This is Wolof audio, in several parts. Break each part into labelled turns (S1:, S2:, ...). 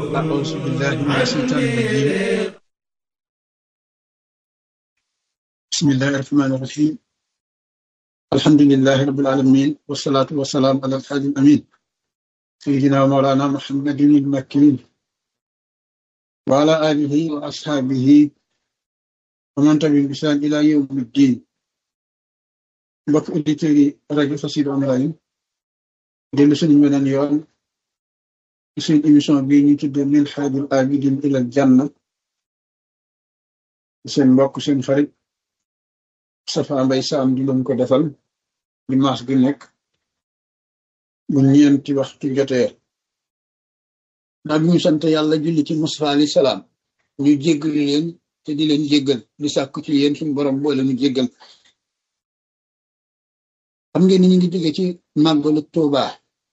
S1: أعوذ بالله من الشيطان الرجيم بسم الله الرحمن الرحيم الحمد لله رب العالمين والصلاة والسلام على الحاج الأمين سيدنا ومولانا محمد المكين وعلى آله وأصحابه ومن تبعهم بإحسان إلى يوم الدين mbokk auditeurs yi rajo Xassida online dellu suñu weneen yoon ci suñu émission bii ñu tudde min haajil abidin ilal janna seen mbokk seen xarit Safa Mbay Saam di leen ko defal dimanche gi nekk bu ñeenti waxtu jotee naa bi ñu sant yàlla julli ci Mustafa alayhi salaam ñu jéggal leen te di leen jéggal di sàkku ci yéen suñu borom boole ñu jéggal xam ngeen ni ñu ngi jóge ci màggalu Tuuba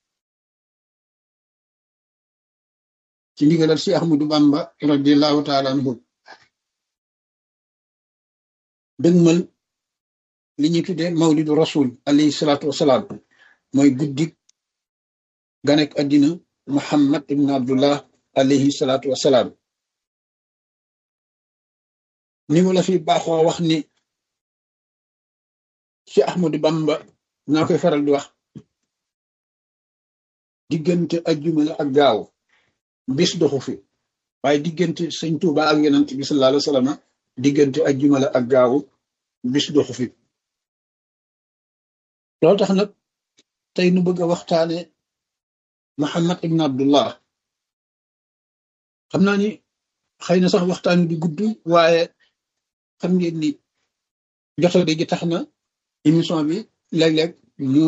S1: ci ndigalal si Ahmadu Bamba radiallahu taala anhu dëgmal li ñuy tuddee mawlidu rasul alayhi salaatu wasalaam mooy guddik ganek addina Muhammad ibn Abdullah alayhi salaatu wasalaam ni mu la fi baaxoo wax ni si Ahmadu Bamba naa koy faral di wax diggante ajjuma la ak gaaw bis doxu fi waaye diggante sëñ Tuuba ak yonent bi sallallahu alayhi wa sallam diggante ajjuma la ak gaaw bis doxu fi loolu tax nag tey nu bëgg a waxtaane Muhammad ibn Abdullah xam naa ni xëy na sax waxtaan wi di gudd waaye xam ngeen ni jotale gi tax na émission bi léeg-léeg mu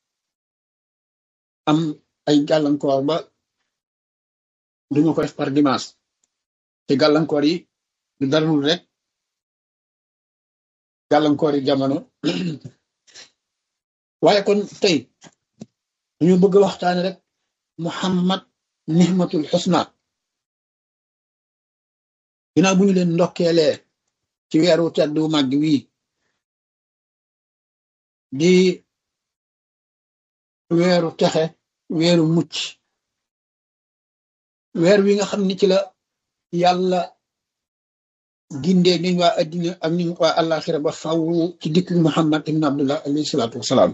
S1: am ay gàllankoor ba duma ko def par dimanche te gàllankoor yi du darul rek gàllankoor yi jamono waaye kon tey ñu bëgg a waxtaane rek Muhammad nihmatul xusna ginnaaw bu ñu leen ndokkeelee ci weeru tedd wu màgg wii di weeru texe weeru mucc weer wi nga xam ni ci la yàlla gindee niñ waa addina ak niñ waa àllaaxira ba faw ci dikk Muhammad ibn Abdullah alayhi salaatu wasalaam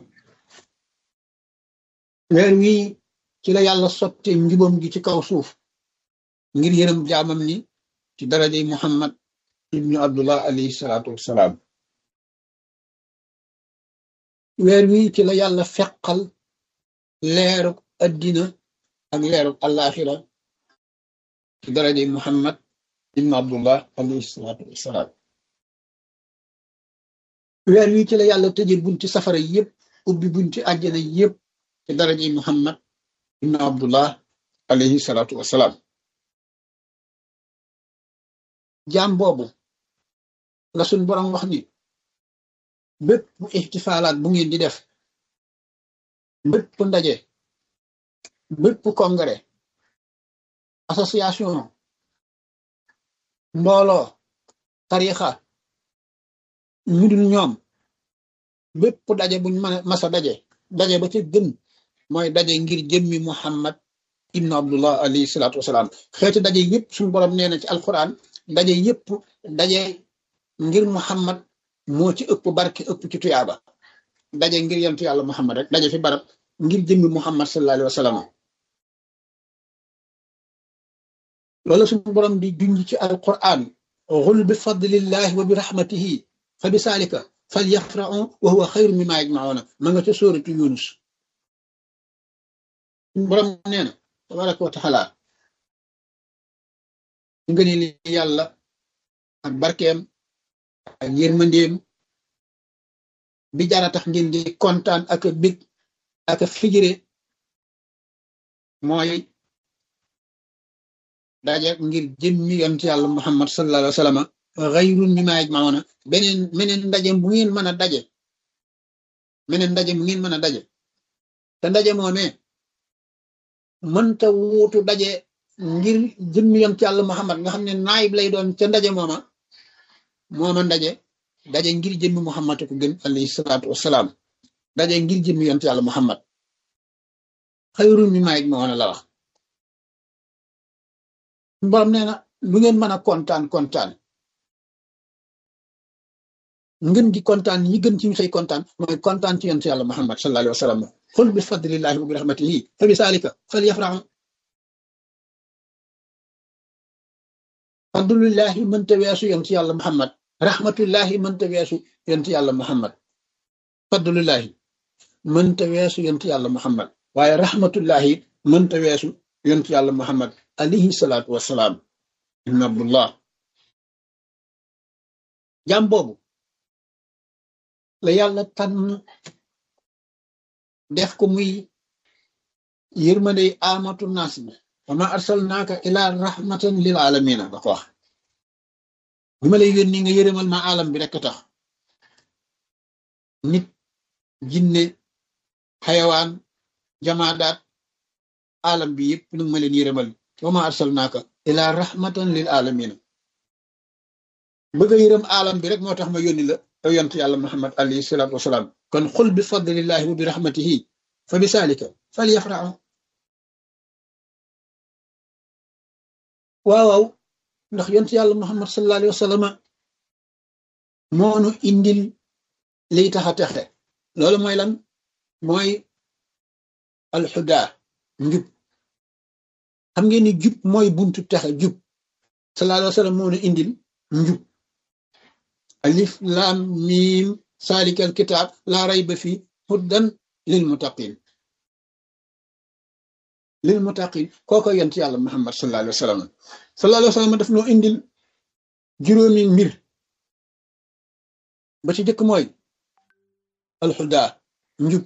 S1: weer wi ci la yàlla sotte njubam gi ci kaw suuf ngir yërëm jaamam ni ci darajey Muhammad ibnu Abdullah alayhi salaatu wasalaam weer wi ci la yàlla feqal leeruk addina ak leeruk àllaaxira ci daraje Muhammad ibn Abdullah alayhi salaatu wasalaam weer wi ci la yàlla tëjee bunti safara yëpp ubbi bunti àjjana yëpp ci daraje Muhammad ibn Abdullah alayhi salaatu wasalaam jaam boobu la suñ borom wax ni bépp ixtifaalaat bu ngeen di def bépp ndaje bépp congrès association mbooloo tarixa ñu dul ñoom bépp daje buñ mën a masa daje daje ba ca gën mooy daje ngir jëmmi Muhammad ibnu Abdullah alayhi salaatu wasalaam xeeti daje yëpp suñu borom nee na ci alquran daje yëpp daje ngir Muhammad moo ci ëpp barke ëpp ci tuyaaba daje ngir yentu yàlla Muhammad rek daje fi barab ngir jëmmi Muhammad sallallahu alayhi wa sallam loolu suñu borom di junj ci alquran xul bi fadlillahi wa bi rahmatihi fa bi saalika fal yafrahu wa huwa xayru mimma yajmauna ma nga ca sóoratu yunus suñu borom nee na tabaraka wa taala nga ni li yàlla ak barkeem ak yërmandeem bi jara tax ngeen di kontaan ak a bég ak a fijire mooy daje ngir jëmmi yonent yàlla muhammad sallallahu alayhi wa sallam xayrun mimma yajmauna beneen meneen ndaje bu ngeen mën a daje meneen ndaje bu ngeen mën a daje te ndaje moomee mënta wuutu daje ngir jëmmi yonent yàlla muhammad nga xam ne naayib lay doon ca ndaje mooma mooma ndaje daje ngir jëmmi muhammad ko gën alayhi salaatu wasalaam daje ngir jëmmi yonent yàlla muhammad xayrun mimma yajmauna la wax borom nee na lu ngeen mën a kontaan kontaan ngeen di kontaan ñi gën ci ñu say kontaan mooy kontaan ci yonent yàlla Muhammad sallallahu alayhi wa sallam xul bi fadlillahi wa bi rahmatihi fa bi saalika fal yafraxu fadlullahi mënta weesu yonent yàlla Muhammad rahmatullahi mënta weesu yonent yàlla Muhammad fadlullahi mënta weesu yonent yàlla Muhammad waaye rahmatullahi mënta weesu yonent yàlla Muhammad alayhi salaatu wasalaam ibn abdullah jaam boobu la yàlla tànn def ko muy yërmande amatu naas bi wa ma arsalnaaka ila rahmatan lil alamina da ko wax bi ma lay yónni nga yërëmal ma alam bi rekk tax nit jinne xayawaan jamaadaat alam bi yëpp nag ma leen yërëmal wa ma arsalnaaka ila rahmatan lil alamina bëgg a yërëm alam bi rek moo tax ma yónni la yow yont yàlla muhammad alayhi salaatu wasalaam kon xul bi fadlillahi wa bi rahmatihi fa bi saalika fal yafraxu waaw waaw ndax yont yàlla muhammad sallallahu alayhi wa sallam moonu indil liy tax a texe loolu mooy lan mooy alxuda njub xam ngeen ni jub mooy buntu texe jub sallallahu alayhi wa sallam moonu indil njub alif lam mim salikal kitab la rayba fi huddan lil muttaqin lil muttaqin kooko yent yàlla muhammad sallallahu alayhi wa sallam sallallahu alayhi wa sallam daf noo indil juróomi mbir ba ci jëkk mooy alxuda njub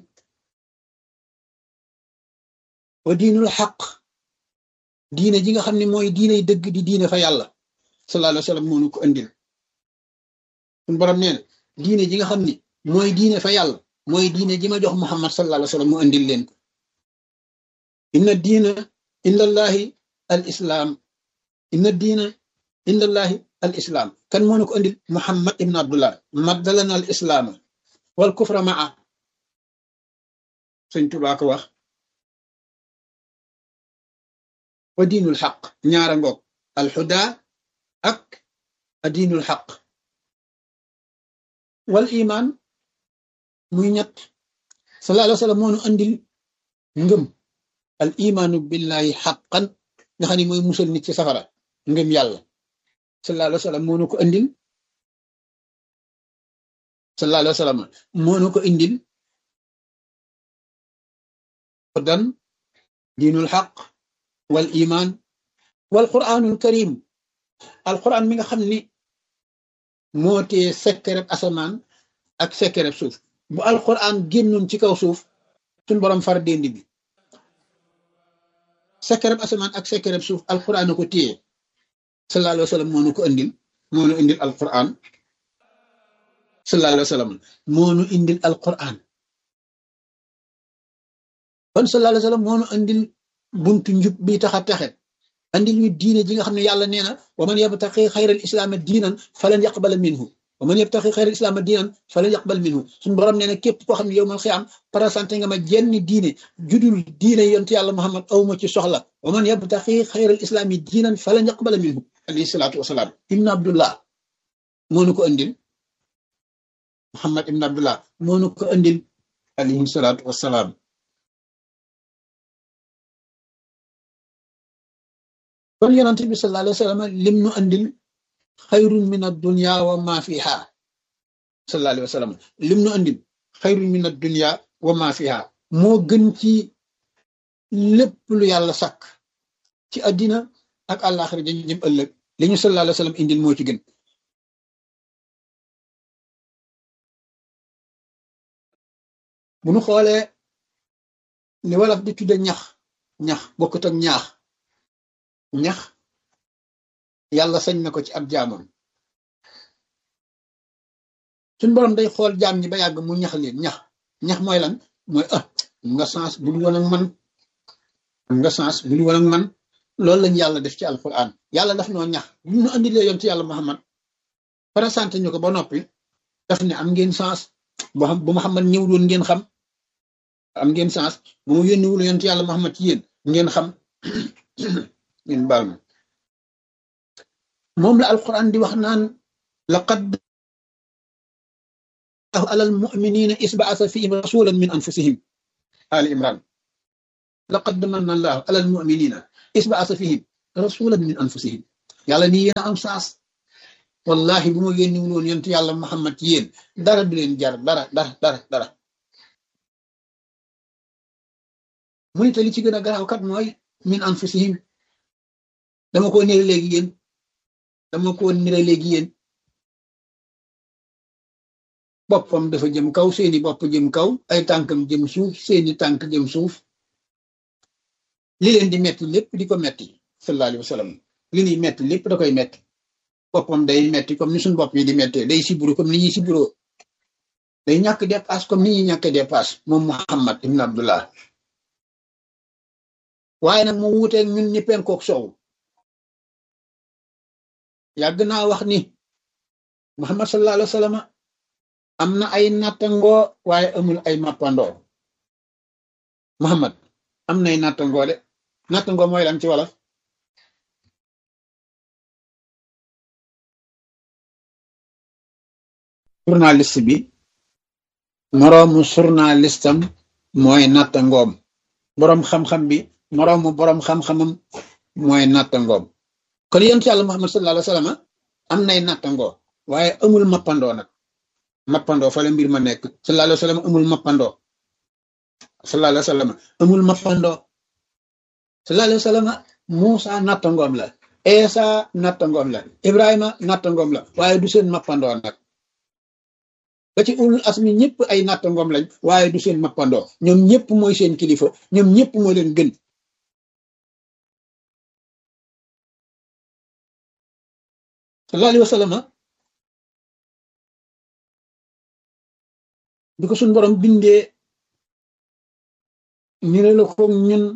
S1: wa diinul xaq diine ji nga xam ne mooy diiney dëgg di diine fa yàlla sallallahu alayhi wa sallam moo nu ko indil suñu borom nee na diine ji nga xam ni mooy diine fa yàlla mooy diine ji ma jox muhammad sallallahu alayhi wa sallam mu indil leen ko inna diina indallahi al islam inna diina indallahi al islam kan moo nu ko indil muhammad ibn abdullah maddalana al islaama wal kufra maa sëñ Tuubaa ko wax wa diinul xaq ñaara ngoog al xuda ak a diinul xaq wal iman muy ñett sallallahu alayhi wa sallam moonu andil ngëm al imaanu billahi xaqan nga xam ne mooy musal nit ci safara ngëm yàlla sallallahu alayhi wa sallam moonu ko andil sallallahu alayhi wa sallam moonu ko indil dan diinul xaq wal iman wal quranul karim al quran mi nga xam ni moo tee sekkereb asamaan ak sekkereb suuf bu alquran génnoon ci kaw suuf suñ borom far dénd bi sekkereb asamaan ak sekkereb suuf alquran a ko téye sallallahu alayhi wa sallam moo nu ko indil moo nu indil alquran sallallahu alayhi wa sallam moo nu indil alquran kon sallallahu alayhi wa sallam moo nu indil buntu njub bi tax a taxe andil ñu diine ji nga xam ne yàlla nee na wa man yabtaqi xayral islaama diinan falan yaqbala minhu wa man yabtaqi xayral islaama diinan falan yaqbal minhu suñu borom nee na képp koo xam ne yow mal xiyaam présenté nga ma jenn diine judul diine yonent yàlla muhammad awma ci soxla wa man yabtaqi xayral islaami diinan falan yaqbala minhu alayhi salaatu wasalaam ibn abdullah moo nu ko andil muhammad ibn abdullah moo nu ko andil alayhi salaatu wasalaam kon yonent bi sallallahu alayhi wa sallam lim nu andil xayrun min ad-dunya wa ma fiha sallallahu alayhi wa sallam lim nu andil xayrun min ad-dunya wa ma fiha moo gën ci lépp lu yàlla sàkk ci àddina ak àllaaxira dañu jëm ëllëg li ñu sallallahu alayhi wa sallam indil moo ci gën bu nu xoolee li wolof di tudde ñax ñax bokkut ak ñaax ñax yàlla sañ na ko ci ab jaamam suñ borom day xool jaam ñi ba yàgg mu ñax leen ñax ñax mooy lan mooy ah nga sens bu dul woon ak man nga sens bu dul woon ak man loolu lañ yàlla def ci alquran yàlla daf noo ñax bu ñu andilee yoon ci yàlla muhammad présenté ñu ko ba noppi daf ne am ngeen sens boo xam bu muhammad ñëw doon ngeen xam am ngeen sens bu mu yónniwul yoon ci yàlla muhammad ci yéen ngeen xam ngeen baal ma moom la alquran di wax naan laqad alal muminina isbaasa fihim rasulan min anfusihim ali imran laqad manna allahu alal muminina isbaasa fihim rasulan min anfusihim yàlla nii yéen a am saas wallahi bu ma yónni wul woon yonent yàlla muhammad ci yéen dara du leen jar dara dara dara dara mu ne te li ci gën a garaaw kat mooy min anfusihim dama ko nire léegi yéen dama ko nire léegi yéen boppam dafa jëm kaw seeni bopp jëm kaw ay tànkam jëm suuf seeni tànk jëm suuf li leen di metti lépp di ko metti sallallahu alayhi wa sallam li ñuy metti lépp da koy metti boppam day metti comme ni suñu bopp yi di mettee day siburu comme ni ñuy siburoo day ñàkk dépasse comme ni ñuy ñàkk dépasse moom Muhammad ibn Abdullah waaye nag mu wuuteeg ñun ñi penkook soow yàgg naa wax ni Muhammad sallallahu alayhi wa sallam am na ay nattangoo waaye amul ay mappandoo Muhammad am nay nattangoo de nattangoo mooy lan ci wolof journaliste bi moroomu journalistam mooy nattangoom boroom xam-xam bi moroomu boroom xam-xamam mooy nattangoom kon yonent yàlla Muhammad sallallahu alayhi wa sallam am nay nattangoo waaye amul mappandoo nag mappandoo fa la mbir ma nekk sallallahu alayhi wa sallam amul mappandoo sallallahu alayhi wa sallam amul mappandoo sallallahu alayhi wa sallam Muusa nattangoom la Eesa nattangoom la Ibrahima nattangoom la waaye du seen mappandoo nag ba ci ulul asmi ñëpp ay nattangoom lañ waaye du seen mappandoo ñoom ñëpp mooy seen kilifa ñoom ñëpp moo leen gën sallallahu alayhi wa sallam bi ko suñ borom bindee nire la ko ñun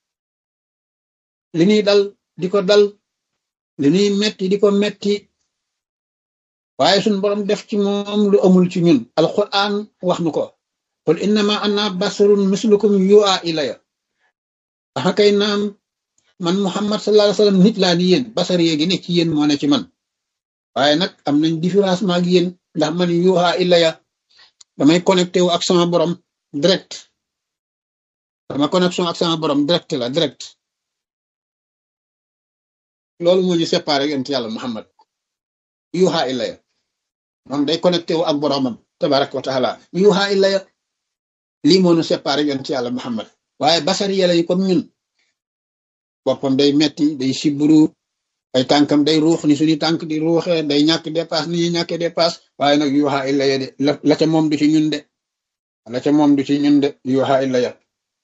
S1: li ñuy dal di ko dal li ñuy metti di ko metti waaye suñ borom def ci moom lu amul ci ñun alquran wax nu ko qul innama ana basarun mislukum yu'a ilaya waxa kay naam man muhammad sallallahu alayhi wasallam nit laa ni yéen basar yeegi ne ci yéen moo ne ci man waaye nag am nañ différence maag yéen ndax man yu'a ilaya damay connecté wu ak sama borom direct sama connexion ak sama borom direct la direct loolu moo ñu séparé yonent yàlla muhammad yuha ilaya moom day connecté wu ak boromam tabaraka wa taala yuha ilaya lii moo ñu séparé yonent yàlla muhammad waaye basari yàlla yi comme ñun boppam day metti day siburu ay tànkam day ruux ni suñu tànk di ruuxee day ñàkk dépasse ni ñuy ñàkkee dépasse waaye nag yuha ilaya de la ca moom du ci ñun de la ca moom du ci ñun de yuha ilaya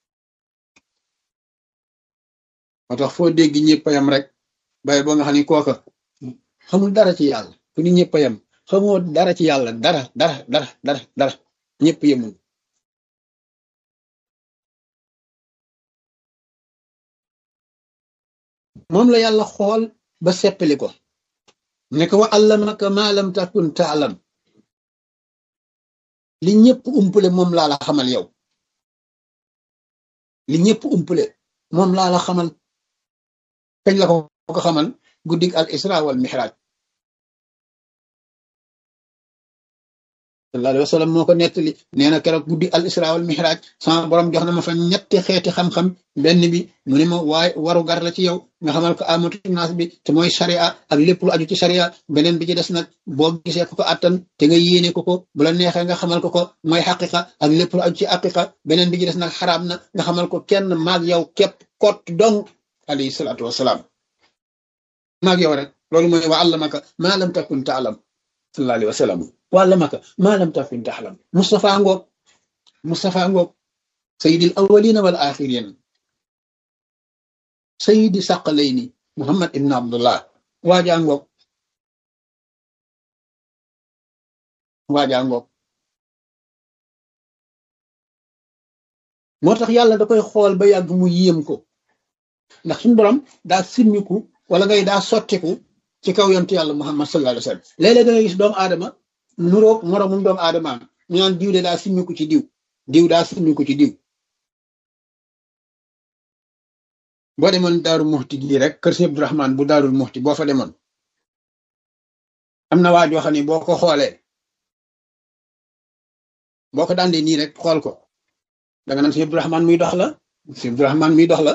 S1: moo tax foo dégg ñëpp a yam rek bay boo nga xam ni kooka xamul dara ci yàlla fu ni ñëpp a yam xamoo dara ci yàlla dara dara dara dara dara ñëpp yemul moom la yàlla xool ba seppali ko ne ko wa allamaka ma lam takun taalam li ñëpp umpule moom laa la xamal yow li ñëpp umpule moom laa la xamal kañ la ko ko xamal guddig al isra wal mihraj sallallahu alayhi wa sallam moo ko nettali nee na keroog guddi al isra wal mihraj sama borom jox na ma fa ñetti xeeti xam-xam benn bi mu ne ma waaye waru gar la ci yow nga xamal ko amatu naas bi te mooy sharia ak lépp lu aju ci sharia beneen bi ci des nag boo gisee ko ko attan te nga yéene ko ko bu la neexee nga xamal ko ko mooy xaqiqa ak lépp lu aju ci aqiqa beneen bi ci des nag xaraam na nga xamal ko kenn maag yow képp kot dong alayhi salaatu wasalaam maag yow rek loolu mooy wa allamaka maa lam takun taalam sallallahu alayhi wa sallam wa allamaka maa lam takun taalam Mustafa ngoog Mustafa ngoog sayyidil awwalina wal axirin sayyidi saqalayni Muhammad ibn Abdullah waajaa ngoog waajaa ngoog moo tax yàlla da koy xool ba yàgg mu yéem ko ndax suñu borom daa simmiku wala ngay daa sottiku ci kaw yontu yàlla muhammad sallallahu alayhi wa sallam léeg-léeg da ngay gis doomu aadama nuroog moroomum doomu aadama ñu naan diw de daa simmiku ci diw diw daa simmiku ci diw boo demoon daaru muxti gii rek kër si abdurahman bu daarul muxti boo fa demoon am na waa joo xam ne boo ko xoolee boo ko daan nii rek xool ko danga naan si Abdourahman muy dox la si Abdourahman muy dox la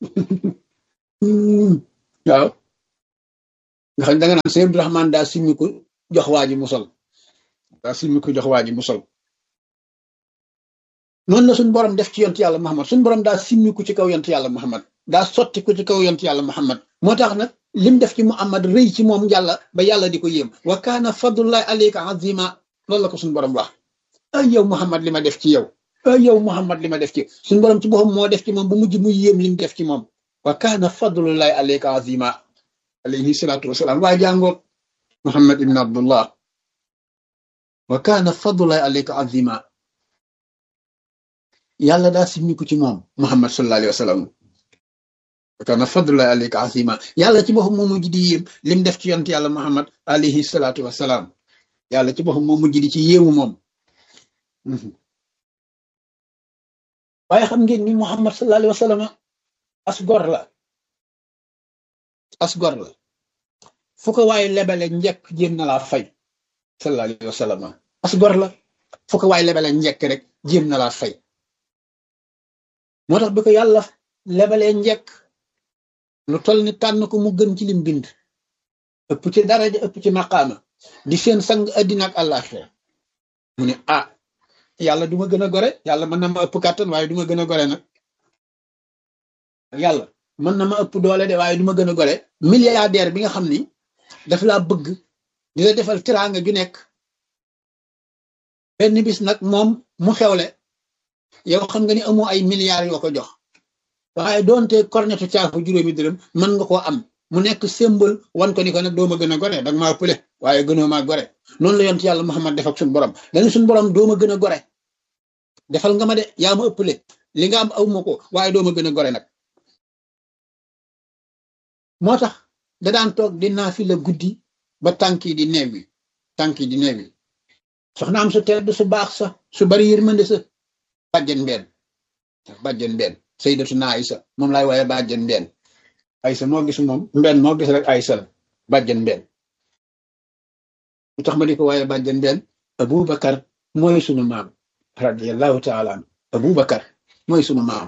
S1: waaw nga xam danga naan si Abdourahman daa simmi ko jox waa ji mu sol daa simmi ko jox waa ji mu sol noonu la suñu borom def ci yont yàlla Muhammad suñu borom daa simmi ko ci kaw yont yàlla Muhammad daa sotti ko ci kaw yont yàlla Muhammad moo tax nag lim def ci Muhammad rëy ci moom yàlla ba yàlla di ko yéem wa kaana fadlullahi alayka azima loolu la ko suñu borom wax ay yow Muhammad li ma def ci yow ay yow Muhammad li ma def ci suñu borom ci boppam moo def ci moom bu mujj muy yéem lim def ci moom wa kaana fadlullahi alayka azima alayhi salaatu wasalaam waa jàngoog Muhammad ibn Abdullah wa kaana fadlullahi alayka azima yàlla daa simmiku ci moom Muhammad sallallahu alayhi wa sallam wa kaana fadlullahi alayka azima yàlla ci boppam moo mujj di yéem lim def ci yont yàlla Muhammad alayhi salaatu wasalaam yàlla ci boppam moo mujj di ci yéemu moom waaye xam ngeen ni Muhammad sallallahu alayhi wa sallam as gor la as gor la fu ko waaye lebale njëkk jéem na laa fay sallallahu alayhi wa sallam as gor la fu ko waaye lebale njëkk rek jéem na laa fay moo tax bi ko yàlla lebalee njëkk lu toll ni tànn ko mu gën ci lim bind ëpp ci daraja ëpp ci maqaama di seen sang addina ak àllaaxira mu ne ah yàlla du ma gën a gore yàlla mën na ma ëpp kàttan waaye du ma gën a gore nag yàlla mën na ma ëpp doole de waaye du ma gën a gore milliardaire bi nga xam ni daf laa bëgg di la defal tiraanga ju nekk benn bis nag moom mu xewle yow xam nga ni amoo ay milliards yoo ko jox waaye doonte kornetu caafu juróomi dërëm mën nga koo am mu nekk symbole wan ko ni ko nag doo ma gën a gore danga maa ëppale waaye gënoo maa gore noonu la yont yàlla Muhammad def ak suñu borom dañu suñu borom doo ma gën a gore defal nga ma de yaa ma ëppale li nga am aw ma ko waaye doo ma gën a gore nag moo tax da daan toog di naafi la guddi ba tànk yi di neew yi tànk yi di neew yi soxna am su tedd su baax sa su bari yërmande sa bàjjen mbenn bàjjen mbenn sayyidatuna Aysa moom laay waaye bàjjen mbenn Aysa moo gis moom mbenn moo gis rek Aysa la bàjjen mbenn lu tax ma di ko waaye bàjjen mbenn Abubakar mooy sunu maam radiyallahu taala an Abubakar mooy sunu maam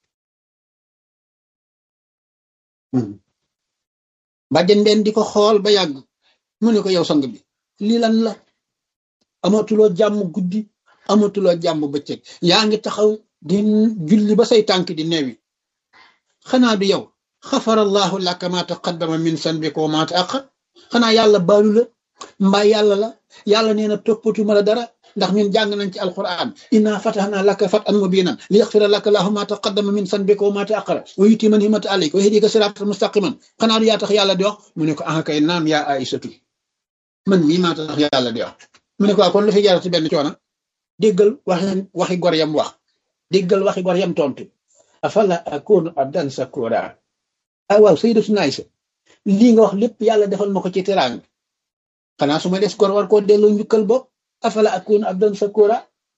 S1: bàjjen mbenn di ko xool ba yàgg mu ne ko yow sang bi lii lan la amatuloo jàmm guddi amatuloo jàmm bëccëg yaa ngi taxaw di julli ba say tànk di neewi xanaa du yow xafarallahu laka ma taqaddama min sanbika wa ma ta'akhkhar xanaa yàlla baalu la mbaa yàlla la yàlla nee na toppatuma la dara ndax ñun jàng nañ ci alquran inna fatahna laka fatan mubinan li yaxfira laka lahu ma taqaddama min sanbika wa ma ta'akhkhara wa yutima ni'mata alayka wa yahdika siratan mustaqiman xanaa du yaa tax yàlla di wax mu ne ko ah kay naam yaa aïsatu man mii maa tax yàlla di wax mu ne ko kon lu fi jarati benn coona déggal waxi waxi gor yam wax déggal waxi gor yam tontu afala akunu abdan sakura ah waaw sayyidatuna Aysa lii nga wax lépp yàlla defal ma ko ci teraanga xanaa su ma des gor war koo delloo njukkal bopp afala akunu abdan sakura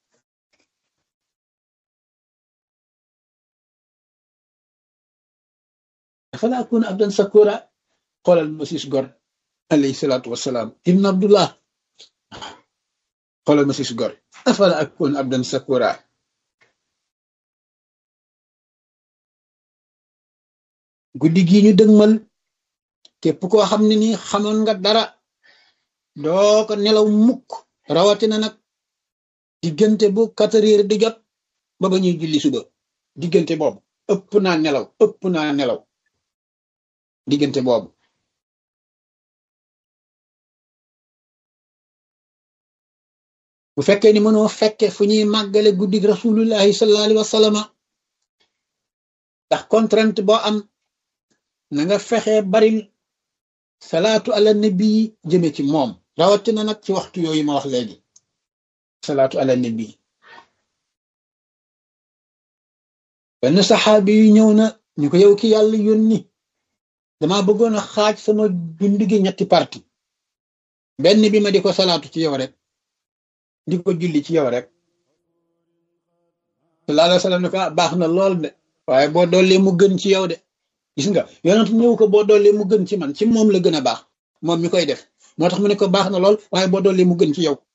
S1: afala akunu abdan sakura xoolal ma siis gor alayhi salaatu wasalaam ibn abdullah xoolal ma siis gor afala akunu abdan sakura guddi gii ñu dëgmal képp koo xam ne nii xamoon nga dara doo ko nelaw mukk rawatina nag diggante bu quatre heures di jot ba ba ñuy julli suba diggante boobu ëpp naa nelaw ëpp naa nelaw diggante boobu bu fekkee ni mënoo fekke fu ñuy màggale guddi rasulullahi sallallahu alayhi wa sallam ndax contrainte boo am na nga fexe baril salaatu ala nabi jëme ci moom rawatina nag ci waxtu yooyu ma wax léegi salaatu ala nabi benn saxaabi yu ñëw na ñu ko yow ki yàlla yónni dama bëggoon a xaaj sama dund gi ñetti parti benn bi ma di ko salaatu ci yow rek di ko julli ci yow rek sallallahu alayhi wa sallam ne ko baax na lool de waaye boo dollee mu gën ci yow de gis nga yonent ñëw ko boo dollee mu gën ci man ci moom la gën a baax moom mi koy def moo tax mu ne ko baax na lool waaye boo dolli mu gën ci yow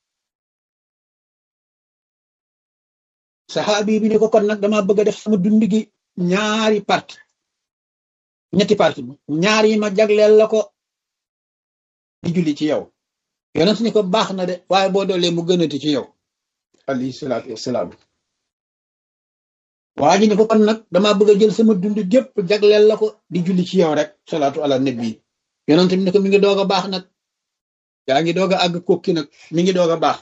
S1: saxaabi bi ne ko kon nag dama bëgg a def sama dund gi ñaari parti ñetti parti ñaar yi ma jagleel la ko di julli ci yow yonent ni ko baax na de waaye boo doolee mu gënati ci yow alayhi salaatu wassalaam waa ji ni ko kon nag dama bëgg a jël sama dund gépp jagleel la ko di julli ci yow rek salaatu ala nabi yonent bi ne ko mi ngi doog a baax nag yaa ngi doog a àgg kokki nag mi ngi doog a baax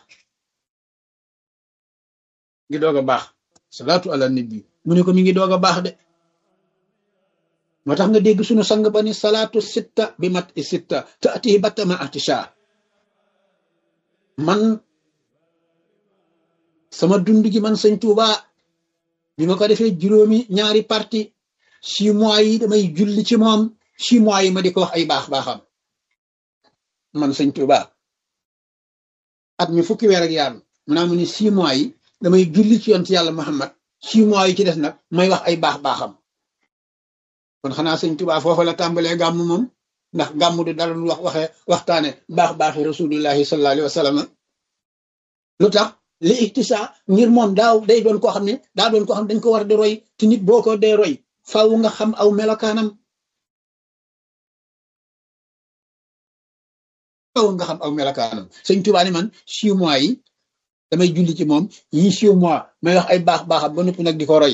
S1: mi ngi doog a baax salaatu ala nabi mu ne ko mi ngi doog a baax de moo tax nga dégg sunu sang ba ni salaatu sitta bi mat i sitta te ati battama atisha man sama dund gi man sëñ Tuuba bi ma ko defee juróomi ñaari parti six mois yi damay julli ci moom six mois yi ma di ko wax ay baax baaxam man sëñ Tuuba at mi fukki weer ak yaar mu naa mu ni six mois yi damay julli ci yonent yàlla Muhammad six mois yi ci des nag may wax ay baax baaxam kon xanaa sëñ Tuubaa foofa la tàmbalee gàmm moom ndax gàmm du dara lu wax waxee waxtaane baax baaxi rasulillahi sallallahu alayhi wa sallam lu tax li iktisa ngir moom daaw day doon koo xam ne daa doon koo xam ne dañ ko war di roy te nit boo ko dee roy faaw nga xam aw melokaanam faaw nga xam aw melokaanam sëñ Tuubaa ni man six mois yi damay julli ci moom yi six mois may wax ay baax baaxam ba noppi nag di ko roy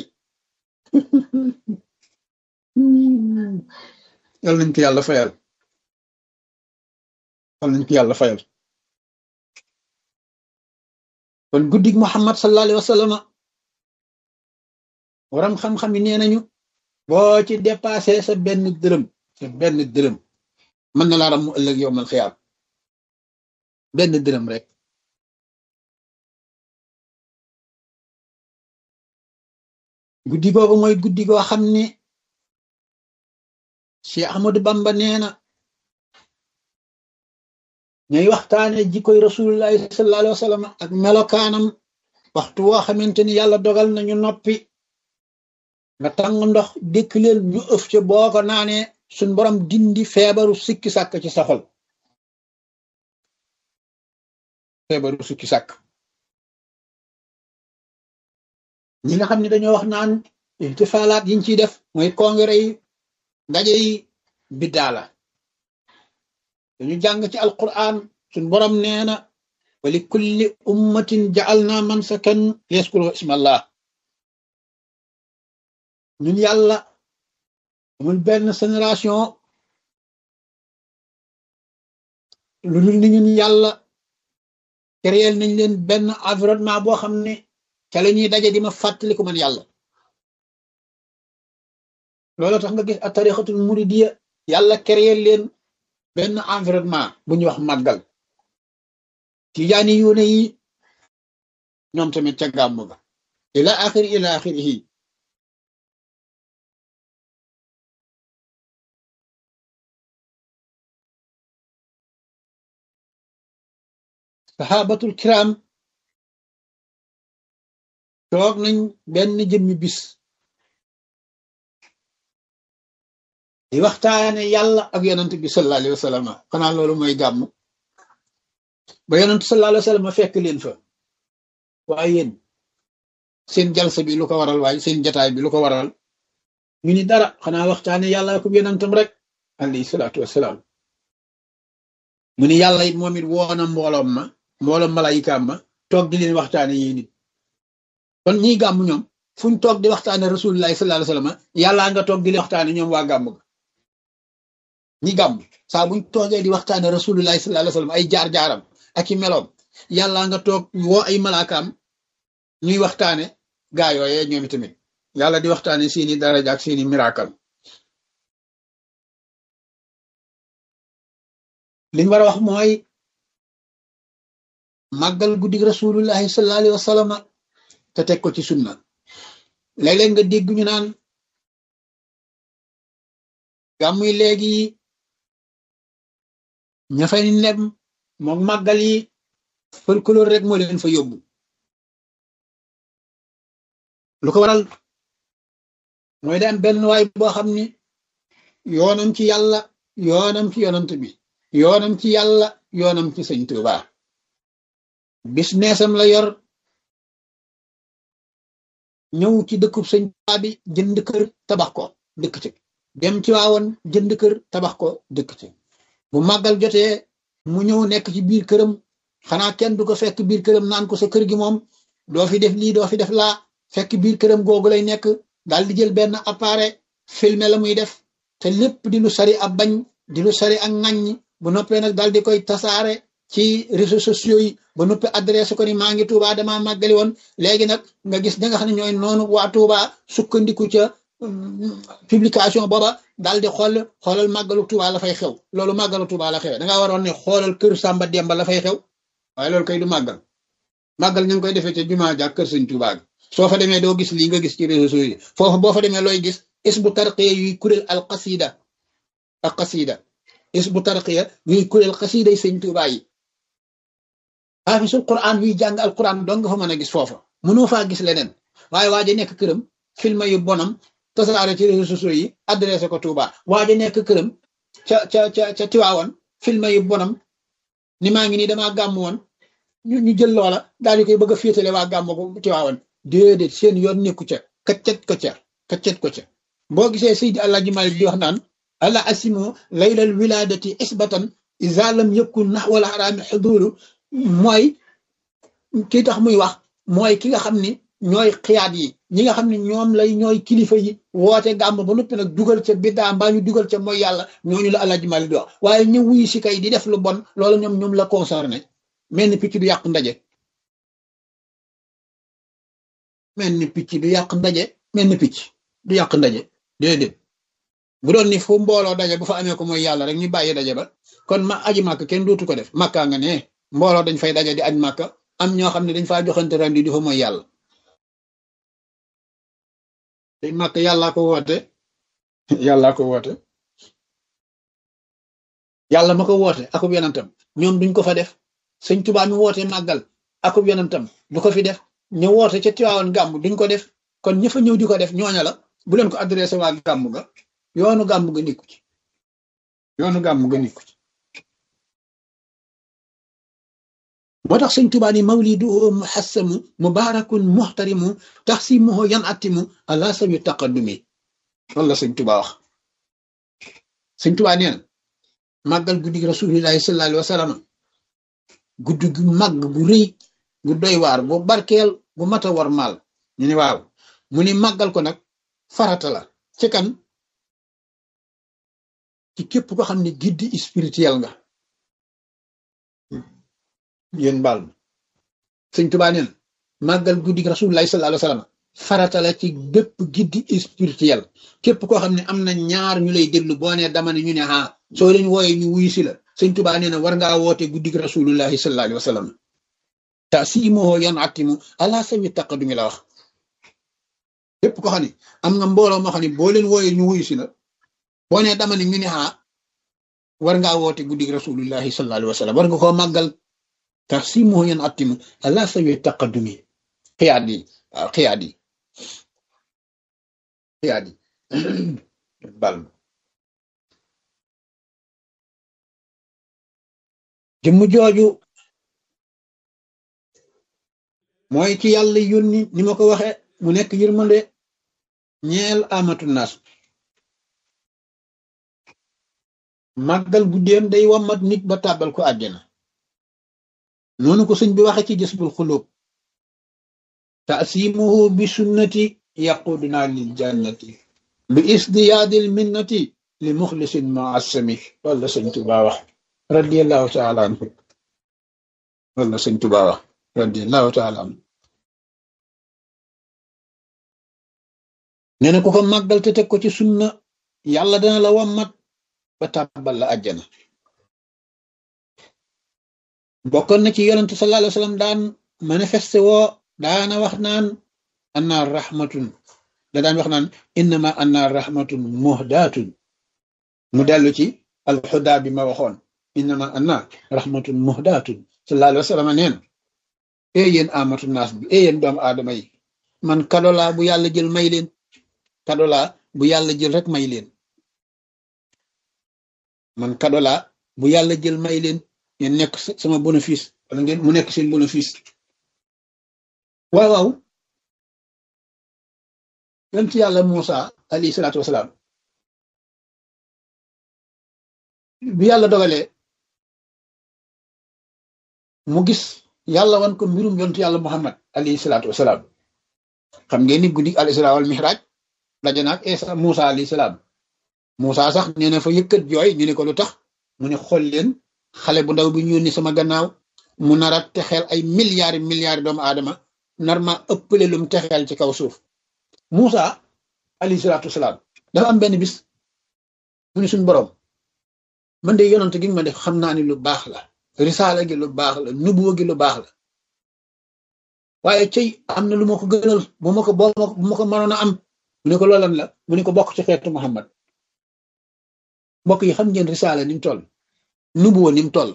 S1: yal nañ ko yàlla fayal yal nañ ko yàlla fayal kon guddig Muhammad sallallahu alayhi wa sallam waram xam-xam yi nee nañu boo ci dépassé sa benn dërëm sa benn dërëm mën na laa ram mu ëllëg yow mal xiyaam benn dërëm rek guddi googu mooy guddi goo xam ne Cheikh Ahmadou Bamba nee na ñooy waxtaane jikkoy rasulullahi sallallahu alayhi wa sallam ak melokaanam waxtu woo xamante ni yàlla dogal nañu noppi nga tàng ndox dékk leen ñu ëf ca boo ko naanee suñ borom dindi feebaru sikki sàkk ci sa xol feebaru sikki sàkk ñi nga xam ne dañoo wax naan ihtifaalaat yiñ ciy def mooy congrès yi ndaje yi biddaa la dañu jàng ci alquran suñ borom nee na wa li kulli ummatin ja'alna mansakan yaskuru ismallah ñun yàlla amul benn génération lu dul ni ñun yàlla créel nañ leen benn environnement boo xam ne ca la ñuy daje di ma fàttaliku man yàlla loolu tax nga gis a tarixatul muridiya yàlla créé leen benn environnement bu ñuy wax màggal tijaani yuune yi ñoom tamit ca gàmm ga ila axiri ila axirihi saxaabatul kiram toog nañ benn jëmmi bis di waxtaane yàlla ak yonent bi sallallahu alayhi wa sallam xanaa loolu mooy gàmm ba yonent sallallahu alayhi wa sallam fekk leen fa waaye yéen seen jalsa bi lu ko waral waaye seen jataay bi lu ko waral ñu ni dara xanaa waxtaane yàlla ak yonentam rek alayhi salaatu wasalaam mu ni yàlla it moom it woona mbooloom ma mbooloom malayikaam ma toog di leen waxtaane yi nit kon ñiy gàmm ñoom fuñ toog di waxtaane rasulullahi sallallahu alayhi wa sallam yàllaa nga toog di leen waxtaane ñoom waa gàmm ga ñi gàmm saa buñ toogee di waxtaane rasulullahi sallallahu alayhi wa sallam ay jaar-jaaram ak i meloom yàllaa nga toog woo ay malaakaam ñuy waxtaane gaa yooyee ñoom tamit yàlla di waxtaane seeni daraja ak seeni miracle liñ war a wax mooy màggal guddig rasulullahi sallallahu alayhi wa sallam te teg ko ci sunna léeg-léeg nga dégg ñu naan gàmmuy léegi ña fay nem moom màggal yi folklore rek moo leen fa yóbbu lu ko waral mooy daan benn waay boo xam ni yoonam ci yàlla yoonam ci yonant bi yoonam ci yàlla yoonam ci sëñ Tuuba business am la yor ñëw ci dëkkub sëñ Tuuba bi jënd kër tabax ko dëkk ci dem ci waawoon jënd kër tabax ko dëkk ci bu màggal jotee mu ñëw nekk ci biir këram xanaa kenn du ko fekk biir këram naan ko sa kër gi moom doo fi def lii doo fi def laa fekk biir këram googu lay nekk daal di jël benn appareil filmer la muy def te lépp di lu sari ab bañ di lu sari ak ŋaññ bu noppee nag daal di koy tasaare ci réseaux sociaux yi ba noppi adressé ko ni maa ngi Touba damaa màggali woon léegi nag nga gis da nga xam ne ñooy noonu waa Touba sukkandiku ca publication booba daal di xool xoolal màggalu Touba la fay xew loolu màggalu Touba la xew da ngaa waroon ne xoolal kër Samba Demba la fay xew waaye loolu kay du màggal màggal ñu ngi koy defee ca jumaa ja kër sëñ Touba gi soo fa demee doo gis lii nga gis ci réseaux sociaux yi foofu boo fa demee looy gis is bu tarqiya yuy kuréel al qasida al qasida is bu tarqiya yuy kuréel qasida yi sëñ Touba yi xaafisul quran yuy jàng al quran dong nga fa mën a gis foofa mënoo faa gis leneen waaye waa ji nekk këram film yu bonam tasaare ci réseaux sociaux yi adressé ko Touba waa ji nekk këram ca ca ca ca Tiwaawan film yu bonam ni maa ngi nii damaa gàmm woon ñu ñu jël loola daal di koy bëgg a féetale waa gàmm ko Tiwaawan déedéet seen yoon nekku ca kaccet ko ca kaccet ko ca boo gisee Seydi Alaaji Malik di wax naan ala asimo laylal wiladati isbatan iza lam yakun naxwal xaraami xuduru mooy kii tax muy wax mooy ki nga xam ni ñooy xiyaat yi ñi nga xam ne ñoom lay ñooy kilifa yi woote gàmm ba noppi nag dugal ca biddaa mbaa ñu dugal ca mooy yàlla ñooñu la Alaaji Malik di wax waaye ñu wuyu si kay di def lu bon loolu ñoom ñoom la concerné mel ni picc du yàq ndaje mel ni picc du yàq ndaje mel ni picc du yàq ndaje déedéet bu doon ni fu mbooloo daje bu fa amee ko mooy yàlla rek ñu bàyyi daje ba kon ma aji màkk kenn dootu ko def màkkaa nga ne mbooloo dañ fay daje di aj màkk am ñoo xam ne dañ faa joxante rendi di fa mooy yàlla day màkk yàllaa ko woote yàllaa ko woote yàlla ma ko woote akub yonentam ñoom duñ ko fa def sëñ Tuubaa mi woote màggal akub yonentam du ko fi def ñu woote ca Tiwaawan gàmm duñ ko def kon ña fa ñëw di ko def ñooña la bu leen ko adressé waa gàmm ga yoonu gàmm ga nikku ci yoonu gàmm ga nikku ci moo tax sëñ Tuubaa ni mawlidu muhassamu mubarakun muhtarimu taxsimuhu yan atimu ala sawi taqaddumi loolu la sëñ Tuubaa wax sëñ Tuubaa nee na màggal guddi rasulillahi sallallahu alayhi wa sallam guddi gu màgg gu rëy gu doy waar gu barkeel gu mat a war maal ñu ni waaw mu ni màggal ko nag farata la ci kan ci képp ko xam ne guide spirituel nga yéen baal ma sëñ Tuubaa nee na màggal guddi rasulullahi sallallahu alayhi wa sallam farata la ci bépp guide spirituel képp koo xam ne am na ñaar ñu lay déglu boo nee dama ne ñu ne ah soo leen wooyee ñu wuyu si la sëñ Tuubaa nee na war ngaa woote guddi rasulullahi sallallahu alayhi wa sallam taasimoo yan atimu ala sawi taqadumi la wax képp ko xam ne am nga mbooloo moo xam ne boo leen wooyee ñu wuyu si la boo nee dama ne ñu ne ah war ngaa woote guddi rasulullahi sallallahu alayhi wa sallam war nga koo màggal taasimoo yan atimu ala sawi taqadumi xiyaat yi waaw xiyaat yi xiyaat yi bal ma jëmm jooju mooy ci yàlla yónni ni ma ko waxe mu nekk yërmande ñeel amatu naas màggal guddeem day wammat nit ba tàbbal ko àjjana noonu ko sëñ bi waxe ci jësbul xulóob taasimuhu bi sunnati yaquduna lil jannati bi isdiyaadil minnati li muxlisin muassami loolu la sëñ Tuubaa wax radiallahu taala anhu loolu la sëñ Tuubaa wax radiallahu taala anhu nee na ku ko màggal te teg ko ci sunna yàlla dana la wammat ba tàbbal la àjjana bokkoon na ci yonentu sallallahu alayhi wa sallam daan manifesté woo daana wax naan annaar rahmatun da daan wax naan innama annaar rahmatun muhdaatun mu dellu ci alxudaa bi ma waxoon innama annaar rahmatun muhdaatun sallallahu alayhi wa sallam neen ee yéen amatu naas bi ee yéen doomu aadama yi man kadolaa bu yàlla jël may leen kadolaa bu yàlla jël rek may leen man kadolaa bu yàlla jël may leen ngeen nekk sama bénéfice wala ngeen mu nekk seen bénéfice waaw waaw yonent yàlla Muusa alayhi salaatu wasalaam bi yàlla dogalee mu gis yàlla wan ko mbirum yonent yàlla Muhammad alayhi salaatu wasalaam xam ngeen ni guddi al isra wal mihraj daje naag Isa Muusa alayhi salaam Muusa sax nee na fa yëkkat jooy ñu ne ko lu tax mu ne xool leen xale bu ndaw bi ñu yónni sama gannaaw mu nar a texeel ay milliards milliards doomu aadama nar ma ëppale lum texeel ci kaw suuf Muusa alayhi salaatu wasalaam dafa am benn bis mu ne suñu borom man de yonent gi ma def xam naa ni lu baax la risaala gi lu baax la nubuwa gi lu baax la waaye cey am na lu ma ko gënal bu ma ko boo bu ma ko mënoon a am mu ne ko loolan la mu ne ko bokk ci xeetu Muhammad mbokk yi xam ngeen risaala ni mu toll nubuwa ni mu toll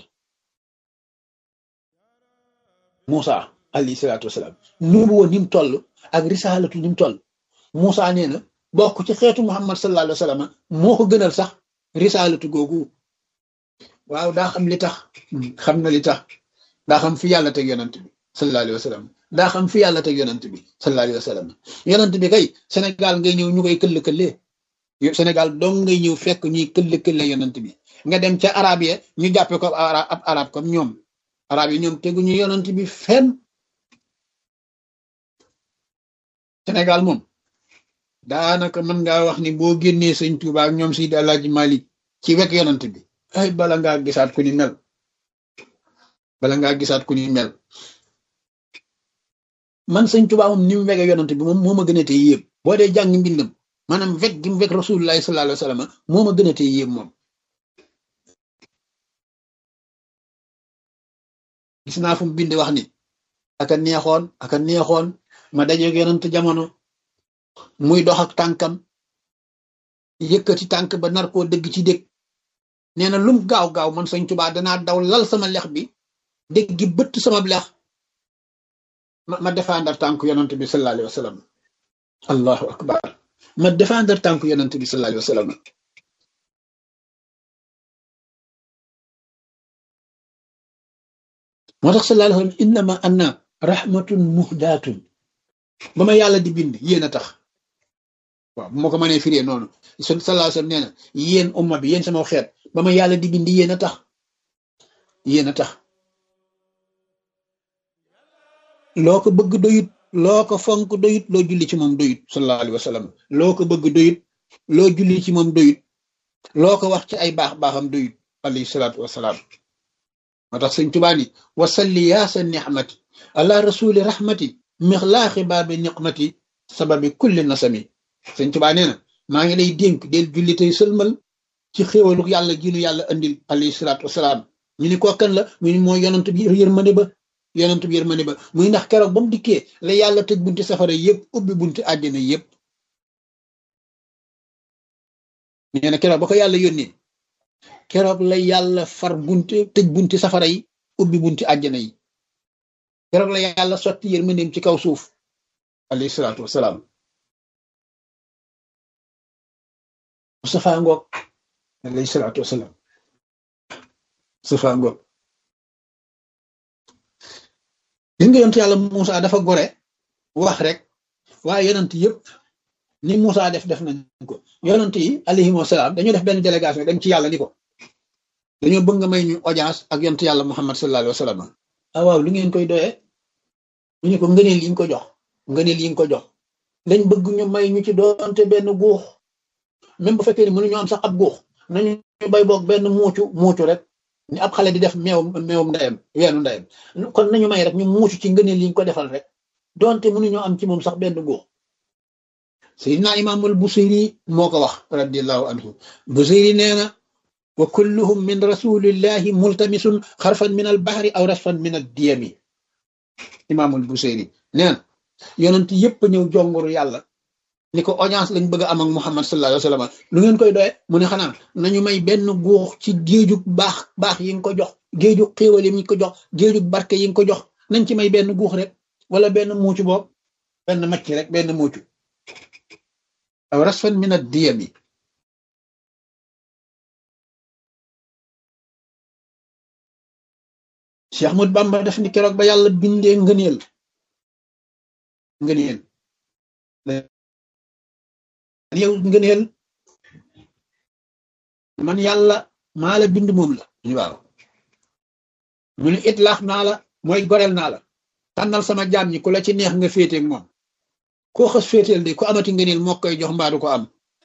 S1: Muusa alayhi salaatu wasalaam nubuwa ni mu toll ak risaalatu ni mu toll Muusa nee na bokk ci xeetu Muhammad sallallahu alayhi wa sallam moo ko gënal sax risaalatu googu waaw daa xam li tax xam na li tax daa xam fi yàlla teg yonent bi sallallahu alayhi wa sallam daa xam fi yàlla teg yonent bi sallallahu alayhi wa sallam yonent bi kay Sénégal ngay ñëw ñu koy këll-këllee Sénégal dong ngay ñëw fekk ñuy këll-këlle yonent bi nga dem ca arab ya ñu jàppe ko ab arab comme ñoom arab yi ñoom teguñu yonent bi fenn Sénégal moom daanaka mën ngaa wax ni boo génnee sëñ Tuuba ak ñoom Seydi Alaaji Malik ci wekk yonent bi ay bala ngaa gisaat ku ni mel bala ngaa gisaat ku ni mel man sëñ Tuuba moom ni mu wege yonent bi moom moo ma gën a tee yéem boo dee jàng mbindam maanaam wekk gi mu wekk rasulullahi sallallahu alayhi wa sallam moo ma gën a tee yéem moom gis naa fu mu bind wax ni aka neexoon aka neexoon ma dajeeg yonent jamono muy dox ak tànkam yëkkati tànk ba nar koo dëgg ci dëgg nee na lum gaaw gaaw man sëñ Tuubaa danaa daw lal sama lex bi dëgg gi bëtt sama lex ma ma défendre tànk yonent bi sallallahu alayhi wa sallam allahu akbar ma défendre tànk yonent bi sallallahu alayhi wa sallam moo tax sallallahu alayhi wa sallam innama anna rahmatun muhdatun ba ma yàlla di bind yéen a tax waaw bu ma ko mënee firee noonu sallallahu alayhi wa sallam nee na yéen umma bi yéen sama xeet ba ma yàlla di bind yéen a tax yéen a tax loo ko bëgg doyut loo ko fonk doyut loo julli ci moom doyut sallallahu alayhi wa sallam loo ko bëgg doyut loo julli ci moom doyut loo ko wax ci ay baax baaxam doyut alayhi salaatu wasalaam moo tax sëñ Tuubaa ni wasalli yaa sa nixmati ala rasuli rahmati mixlaaxi baabi niqmati sababi kulli nasami sëñ Tuubaa nee na maa ngi lay dénk del julli tey sëlmal ci xéewalu yàlla ginu yàlla andil alayhi salaatu wasalaam ñu ni ko kan la mu ni mooy yonent bi yërmande ba yonent bi yërmande ba muy ndax keroog ba mu dikkee la yàlla tëj bunti safara yëpp ubbi bunti àjjana yëpp nee na keroog ba ko yàlla yónnee keroog la yàlla far bunti tëj bunti safara yi ubbi bunti àjjana yi keroog la yàlla sotti yërmandeem ci kaw suuf alayhi salaatu wasalaam Mustafa ngoog alayhi salaatu wasalaam Mustafa ngoog gis nga yonent yàlla Moussa dafa gore wax rek waaye yonent yëpp ni Moussa def def nañ ko yonent yi alayhi wasalaam dañoo def benn délégation dem ci yàlla ni ko dañoo bëgg nga may ñu audience ak yonent yàlla Muhammad sallallahu alayhi wa sallam ah waaw lu ngeen koy doyee ñu ne ko ngëneel yi nga ko jox ngëneel yi nga ko jox dañ bëgg ñu may ñu ci doonte benn guux même bu fekkee ni mënuñu am sax ab guux nañu bay boog benn muucu muucu rek ni ab xale di def meew meewum ndeyam weenu ndeyam kon nañu may rek ñu muucu ci ngëneel yi nga ko defal rek doonte mënuñoo am ci moom sax benn guux Seydina Imaamul Busiri moo ko wax radiallahu anhu Busiri nee na wa kulluhum min rasulillahi multamisun xarfan min al bahri aw rasfan min ad diyami Imaamul Busiri nee na yonent yëpp ñëw jonguru yàlla ni ko audience lañ bëgg a am ak Muhammad sallallahu alayhi wa sallam lu ngeen koy doye mu ne xanaa nañu may benn guux ci géejug baax baax yi nga ko jox géejug xéewal yi nga ko jox géejug barke yi nga ko jox nañ ci may benn guux rek wala benn muucu boobu benn macc rek benn muucu aw rasfan min ad diyami Cheikh Ahmad Bamba def ni keroog ba yàlla bindee ngëneel ngëneel yow ngëneel man yàlla maa la bind moom la waaw mu ne itlaax naa la mooy goreel naa la tànnal sama jaam ñi ku la ci neex nga féeteeg moom koo xas féeteel de ku amati ngëneel moo koy jox mbaa du ko am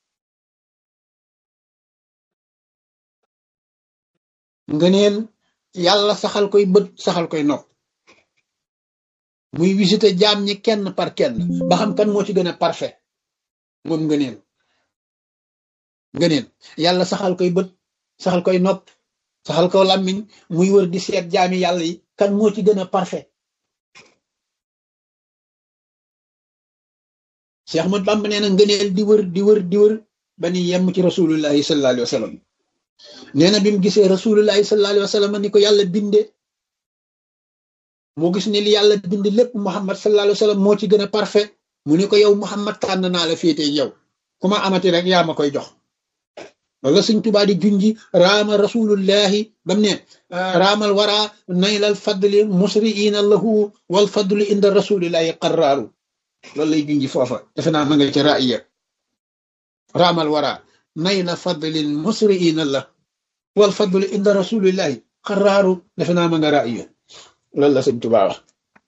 S1: ngëneel yàlla saxal koy bët saxal koy nopp muy visité jaam ñi kenn par kenn ba xam kan moo ci gën a parfait moom ngëneel ngëneel yàlla saxal koy bët saxal koy nopp saxal ko làmmiñ muy wër di seet jaami yàlla yi kan moo ci gën a parfait Cheikh Ahmad Bamba nee na ngëneel di wër di wër di wër ba ni yemm ci rasulullahi sallallahu alayhi wa sallam nee na bi mu gisee rasulullahi sallallahu alayhi wa sallam ni ko yàlla binde moo gis ne li yàlla bind lépp Muhammad sallallahu alayhi wa sallam moo ci gën a parfait mu ni ko yow Muhammad tànn naa la féete yow ku ma amati rek yaa ma koy jox loolu la Sëñ Tuubaa di junji raama rasulullahi bam ne raamal wara naylal fadli musriina lahu wal fadlu inda rasulillahi qarraaru loolu lay junji foofa defe naa ma nga ca raaya raamal wara nayla fadlin musriina la wal fadlu inda rasulillahi qarraaru defe naa ma nga raaya loolu la Sëñ Tuubaa wax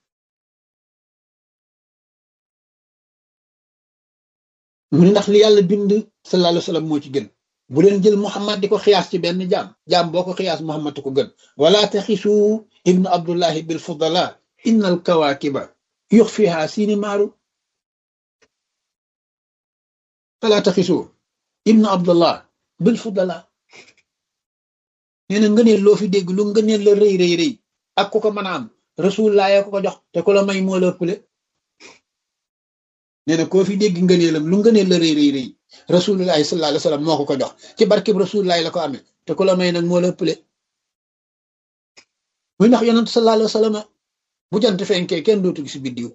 S1: mu ne ndax li yàlla bind sallallahu alayhi wa sallam moo ci gën bu leen jël Muhammad di ko xiyaas ci benn jaam jaam boo ko xiyaas Muhammad ko gën wala taxisu ibnu abdullahi bil fudala inna al kawakiba yux fiha siini maaru wala taxisu ibnu abdullah bil fudala nee na ngëneel loo fi dégg lu ngëneel la rëy rëy rëy ak ku ko mën a am rasulullah ya ko ko jox te ku la may moo la ëppale nee na koo fi dégg ngëneelam lu ngëneel la rëy rëy rëy rasulullahi sallallahu alayhi wa sallam moo ko ko jox ci barkeb rasulullahi la ko amee te ku la may nag moo la ëppale muy ndax yonent sallallahu alayhi wa sallam bu jant fenkee kenn dootu gis biddiw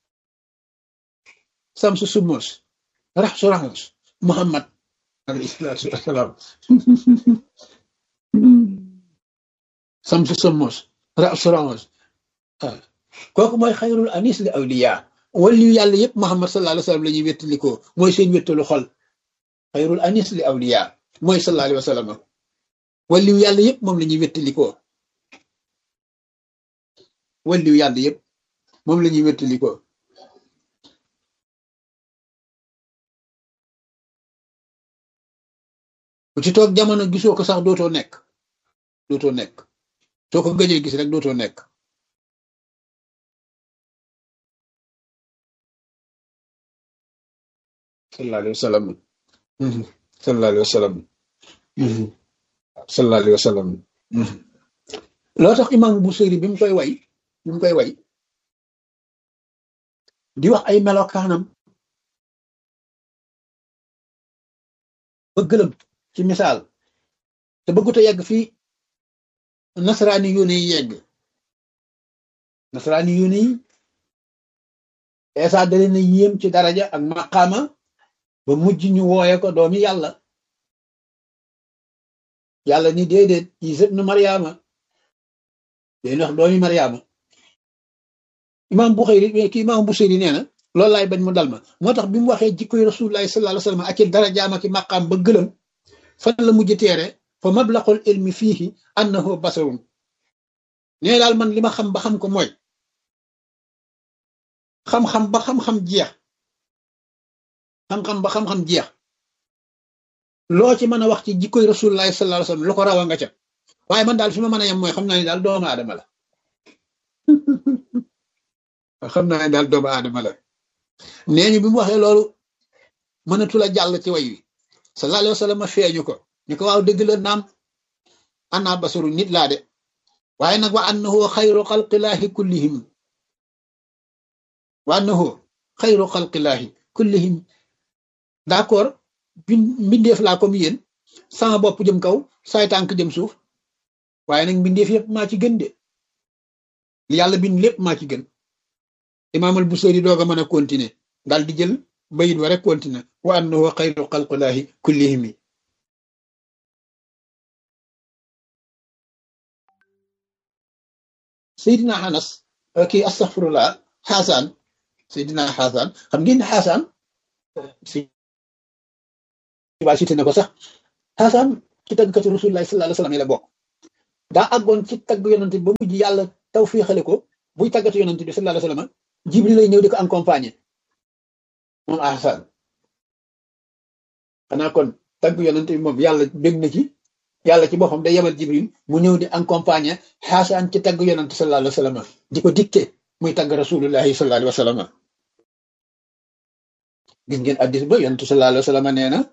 S1: samsu sumos rax su raxos muhammad alayhi salaatu wasalaam samsu sumos rax su raxos kooku mooy xayrul anis li awliya waliyu yàlla yëpp Muhammad sallallahu alayhi wa sallam la ñuy wéttalikoo mooy seen wéttalu xol xayrul anis li awliya mooy sallallahu alayhi wa sallam waliyu yàlla yëpp moom la ñuy wéttalikoo waliyu yàlla yëpp moom la ñuy wéttalikoo bu ci toog jamono gisoo ko sax dootoo nekk dootoo nekk soo ko gëjee gis rek dootoo nekk sallallahu alayhi wa sallam sallallahu alayhi wa sallam sallallahu alayhi wa sallam loo tax imam Busiri bi mu koy way bi mu koy way di wax ay melokaanam ba gëlëm ci misaal te bëggut a yegg fii nasaraani yóne yi yegg nasaraani yóne yi eesa da leen a yéem ci daraja ak maqaama ba mujj ñu wooye ko doomi yàlla yàlla ni déedéet Isa ibnu Mariama day wax doomi Mariama imam Buxayri ki imam Busiri nee na loolu laay bañ mu dal ma moo tax bi mu waxee jikkoy rasulullahi sallallahu alayhi wasallam ak i darajaam ak i maqaam ba gëlëm fan la mujj teere fa mablaqul ilmi fiihi annahu basarun nee daal man li ma xam ba xam ko mooy xam-xam ba xam-xam jeex xam-xam ba xam-xam jeex loo ci mën a wax ci jikkoy rasulullahi sallallahu alayhi wasallam lu ko rawa nga ca waaye man daal fi ma mën a yem mooy xam naa ne daal doomu aadama la xam naa ne daal doomu aadama la nee ñu bi mu waxee loolu mënatu la jàll ci way wi sallallahu alayhi wasallam feeñu ko ñu ko waaw dëgg la naam ana basaru nit laa de waaye nag wa annahu xayru xalqillaahi kullihim wa annahu xayru xalqillaahi kullihim d'accord bin mbindeef laa comme yéen sama bopp jëm kaw saay tànk jëm suuf waaye nag mbindeef yëpp maa ci gën de li yàlla bind lépp maa ci gën imaamal Busiri doog a mën a continuer daal di jël bayit wa rek continuer wa annahu xayru xalqillaahi kullihim Seydina Anas kii astaghfirullah Xaasaan Seydina Xaasaan xam ngeen ne Xaasaan si waa cité na ko sax Xaasaan ci tàggkatu Rasulullah sallallahu alayhi wa sallam yi la bokk daa àggoon ci tagg yonent bi ba mujj yàlla taw fii xale ko buy tàggatu yonent bi sallallahu alayhi wa sallam Jibril lay ñëw di ko accompagner moom Xaasaan xanaa kon tagg yonent bi moom yàlla bég na ci yàlla ci boppam day yebal Jibril mu ñëw di accompagner Xaasaan ci tagg yonent sallallahu alayhi wa sallam di ko dicté muy tagg Rasulullahi sallallahu alayhi wa sallam gis ngeen addis ba yonent sallallahu alayhi wa sallam nee na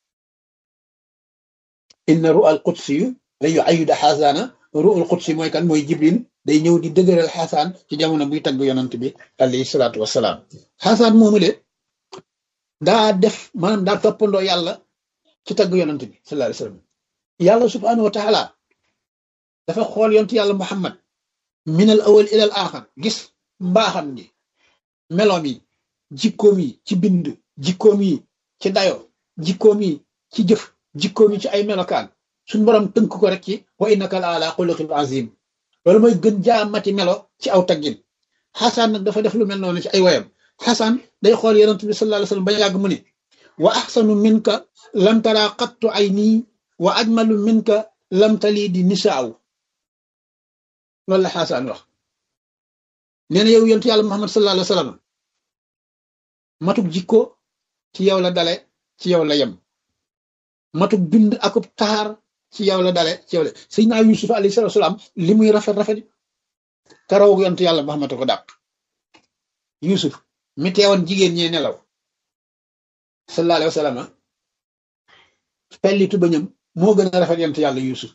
S1: inna ru al qudsi yu la yu ayuda xaasaana ru al qudsi mooy kan mooy jibril day ñëw di dëgëral xaasaan ci jamono buy tagg yonant bi alayhi salaatu wasalaam xaasaan moomu le daa def maanaam daa toppandoo yàlla ci tagg yonant bi sallallahu alayhi wa sallam yàlla subhanahu wa taala dafa xool yontu yàlla muhammad min al awal ila al axar gis mbaaxam gi meloom yi jikkoom yi ci bind jikkoom yi ci dayo jikkoom yi ci jëf jikkoom yi ci ay melokaan suñ borom tënk ko rek ci wa innaka la ala xuluqin azim loolu mooy gën jaamati melo ci aw taggin xasaan nag dafa def lu mel noonu ci ay woyam xasaan day xool yonent bi sallallahu alayhi wasallam ba yàgg mu ne wa axsanu minka lam tara qattu ay nii wa ajmalu minka lam tali di nisaaw loolu la xasaan wax nee na yow yonent yàlla muhammad sallallahu alayhi wasallam matuk jikko ci yow la dale ci yow la yem matuk bind akub taar ci yow la dale ci yow la Seydina Yusuf alayhi salaatu wasalaam li muy rafet rafet karaw yonent yàlla Muhammad ko dàq Yusuf mi teewoon jigéen ñee nelaw sallallahu alayhi wa sallam pellitu bañam moo gën a rafet yonent yàlla Yusuf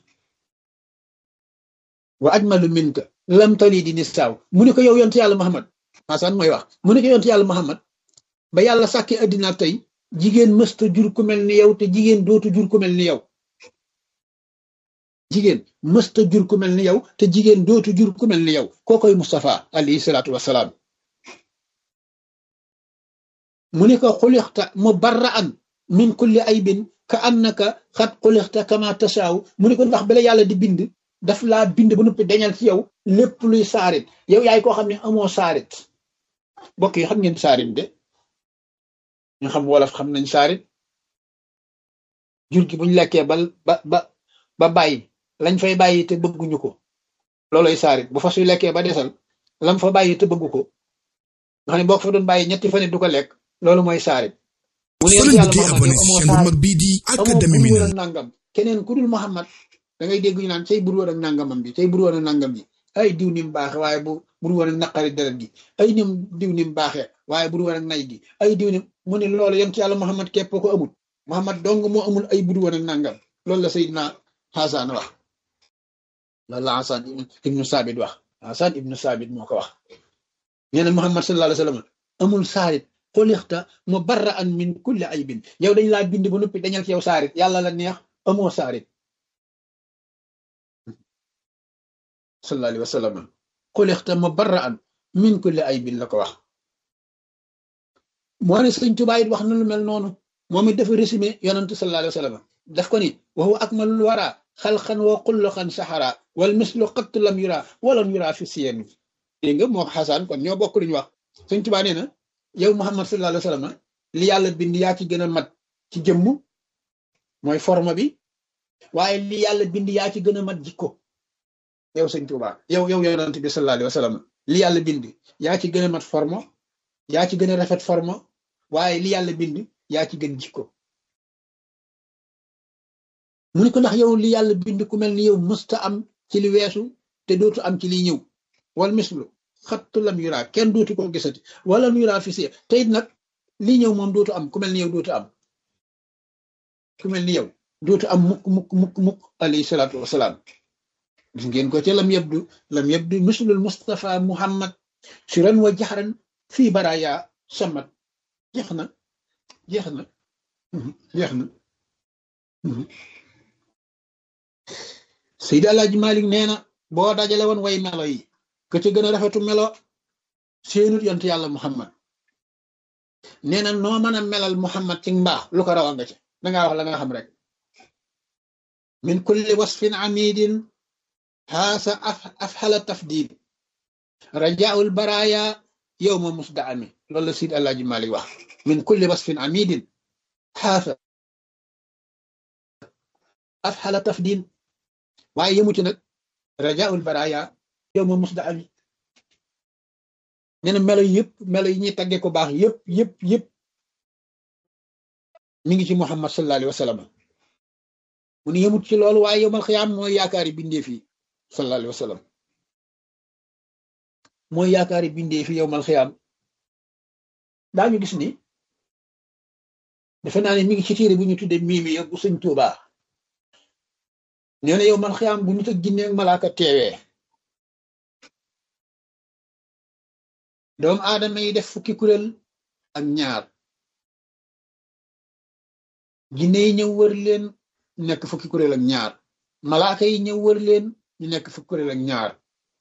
S1: wa ajmalu minka lam tali di nisaaw mu ne ko yow yonent yàlla Muhammad Hasan mooy wax mu ne ko yonent yàlla Muhammad ba yàlla sàkkee addina tey jigéen mësta jur ku mel ni yow te jigéen dootu jur ku mel ni yow jigéen mësta jur ku mel ni yow te jigéen dootu jur ku mel ni yow kookoy Mustafa alayhi salaatu wasalaam mu ne ko xulixta mubarra'an min kulli aybin ka annaka xat xulixta kama tasaaw mu ne ko ndax bala yàlla di bind daf laa bind ba noppi dañal ci yow lépp luy saarit yow yaay koo xam ne amoo saarit bokk yi xam ngeen saarit de ñu xam wolof xam nañ saarit jur gi buñ lekkee ba ba ba ba bàyyi lañ fay bàyyi te bëgguñu ko looloy saarit bu fas yu lekkee ba desal lam fa bàyyi te bëggu ko nga xam ne boo ko fa doon bàyyi ñetti fan du ko lekk loolu mooy saarit mu ne yàlla Muhammad amoo saarit nangam keneen ku dul Muhammad da ngay dégg ñu naan cay bur woon ak nangamam bi cay bur woon ak nangam bi ay diw ni mu baaxe waaye bu bur woon ak naqari deret gi ay nim diw ni mu baaxee waaye bur woon ak nay gi ay diw ni mu ne loolu yent yàlla Muhammad képp ko amul Muhammad dong moo amul ay bur woon ak nangam loolu la Seydina Hasan wax loolu la Hasan ibnu Sabit wax Hasan ibnu Sabit moo ko wax nee na Muhammad sallallahu alayhi wa sallam amul saarit xulixta mubarra'an min kulli aybin yow dañ laa bind ba noppi dañal ci yow saarit yàlla la neex amoo saarit sallallahu alayhi wa sallam xulixta mubarra'an min kulli aybin la ko wax moo ne sëñ Tuubaa it wax na lu mel noonu moom it dafa résumé yonantu sallallahu alayhi wa sallam daf ko ni wa huwa akmalul wara xalqan wa xulluqan saxara wal mislu qattu lam yura walam yura fi siyami dégg nga moo xasaan kon ñoo bokk luñu wax sëñ Tuubaa nee na yow Muhammad sallallahu alayhi wa sallam li yàlla bind yaa ci gën a mat ci jëmm mooy forme bi waaye li yàlla bind yaa ci gën a mat jikko yow sëñ Tuubaa yow yow yonent bi sallallahu alayhi wa sallam li yàlla bind yaa ci gën a mat forme yaa ci gën a rafet forme waaye li yàlla bind yaa ci gën jikko mu ne ko ndax yow li yàlla bind ku mel ni yow mësta am ci li weesu te dootu am ci liy ñëw wal mislu xattu lam yuraa kenn dootu ko gisati wala lam yuraa fi si te it nag lii ñëw moom dootu am ku mel ni yow dootu am ku mel ni yow dootu am mukk mukk mukk mukk alayhi salaatu wasalaam gis ngeen ko ca lam yabdu lam yabdu mislul Mustafa Muhammad suran wa jaxran fii baraya samat jeex na jeex na jeex na Seydi Alaaji Malik nee na boo dajale woon way melo yi ka ca gën a rafetu melo seenut yont yàlla Muhammad nee na noo mën a melal Muhammad ci mbaax lu ko rawa nga ca dangaa wax la nga xam rek min kulli wasfin amidin xaasa af afxala tafdil rajaul baraya yow ma musda ami loolu la Sidi Alaaji Malik wax min kulli wasfin amidin xaasa afxala tafdin waaye yemuti nag rajaul baraya yow ma musda ami nee na melo yëpp melo yi ñuy tagge ko baax yëpp yëpp yëpp mi ngi ci Muhammad sallallahu alayhi wa sallam mu ne yemut ci loolu waaye yowmal xiyaam mooy yaakaari bindee fi sallallahu alayhi wa sallam mooy yaakaari bindee fi yowmal xiyaam daañu gis ni defe naa ne mi ngi ci téere bu ñu tudde miimi bu sëñ Tuubaa nee na yowmal xiyaam bu nit ak jinne ak malaaka teewee doomu aadama yi def fukki kuréel ak ñaar jinne yi ñëw wër leen ñu nekk fukki kuréel ak ñaar malaaka yi ñëw wër leen ñu nekk fukki kuréel ak ñaar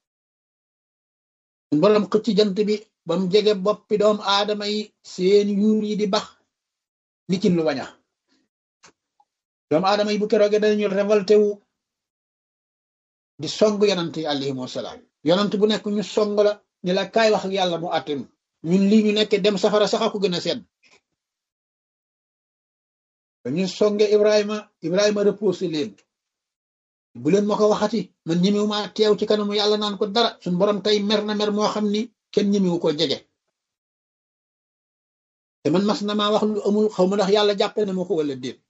S1: borom xëcc jant bi ba mu jege boppi doomu aadama yi seen yuur yi di bax ni ci lu waña doomu aadama yi bu keroogee dañu révolté wu di song yonant yi alayhimu salaam yonant bu nekk ñu song la ni la kaay wax ak yàlla mu àttanu ñun lii ñu nekk dem safara sax ko gën a sedd ñu songe Ibrahima Ibrahima reposé leen bu leen ma ko waxati man ñemewu ma teew ci kanamu yàlla naan ko dara suñ borom tey mer na mer moo xam ni kenn ñemewu ko jege te man mas na maa wax lu amul xaw ma ndax yàlla jàppee na ma ko wala déet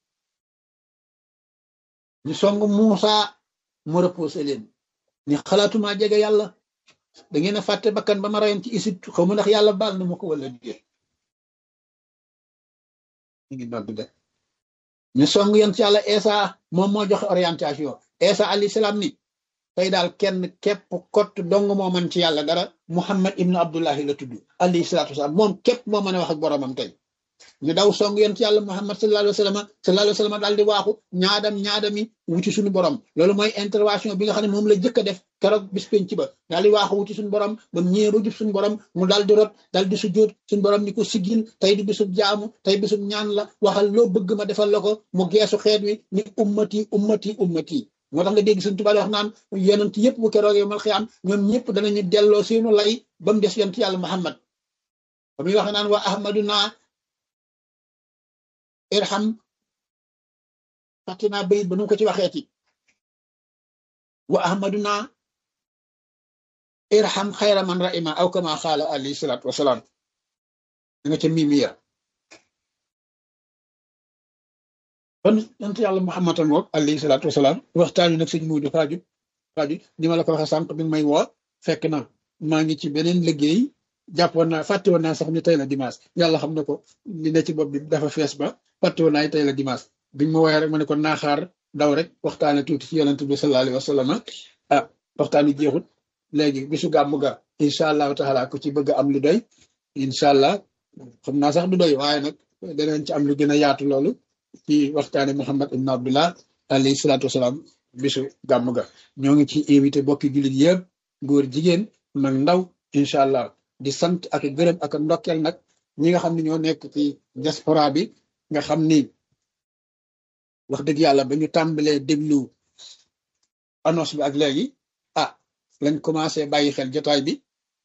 S1: ñu song Muusa mu reposé leen ni xalaatuma jege yàlla da ngeen a fàtte bakkan ba ma rayoon ci Égypte xaw ma ndax yàlla baal na ma ko wala déet ñu ngi nodd de ñu song yent yàlla Esa moom moo joxe orientation Esa alayhi salaam ni tey daal kenn képp kott dong moo mën ci yàlla dara Muhammad ibnu Abdullahi la tudd alayhi salaatu wasalaam moom képp moo mën a wax ak boromam tey ñu daw song yent yàlla Muhammad sallallahu alayhi wa sallam sallallahu alayhi wa sallam daal di waaxu ñaadam ñaadami wuti suñu borom loolu mooy intervention bi nga xam ne moom la jëkk a def keroog bis penc ba daal di waaxu wuti suñu borom ba mu ñëwee ba jub suñu borom mu daal di rot daal di sujjóot suñu borom ni ko siggil tey di bisub jaamu tey bisub ñaan la waxal loo bëgg ma defal la ko mu geesu xeet wi ni ummati ummati ummati moo tax nga dégg suñu tubaab wax naan yonent yëpp bu keroog yow mal xiyaam ñoom ñëpp danañu delloo seenu lay ba mu des yonent yàlla Muhammad ba muy wax naan wa ahmaduna irham fàttinaa bayit ba nu ko ci waxeeti wa ahmaduna irham xayra man raima aw kama xaala alayhi salaatu wasalaam da nga ca mimiya kon yonent yàlla Muhammad a ngoog alayhi salaatu wasalaam waxtaan wi nag sëñ Muudu Faaju Faaju ni ma la ko waxee sànq bi may woo fekk na maa ngi ci beneen liggéey jàppoon naa fàtte woon naa sax ni tey la dimanche yàlla xam na ko li ne ci bopp bi dafa fees ba fàtte woon naa tey la dimanche biñ ma woowee rek ma ne ko naaxaar daw rek waxtaane tuuti ci yonent bi sallallahu alayhi wa sallam ah waxtaan wi jeexut léegi bisu gàmm ga incha allahu taala ku ci bëgg am lu doy incha allah xam naa sax du doy waaye nag danañ ci am lu gën a yaatu loolu ci waxtaane Muhammad ibn Abdullah alayhi salaatu wasalaam bisu gàmm ga ñoo ngi ci invité bokki jullit yëpp góor jigéen mag ndaw incha allah di sant ak gërëm ak ndokkeel nag ñi nga xam ne ñoo nekk ci diaspora bi nga xam ni wax dëgg yàlla ba ñu tàmbalee déglu annonce bi ak léegi ah lañ commencé bàyyi xel jotaay bi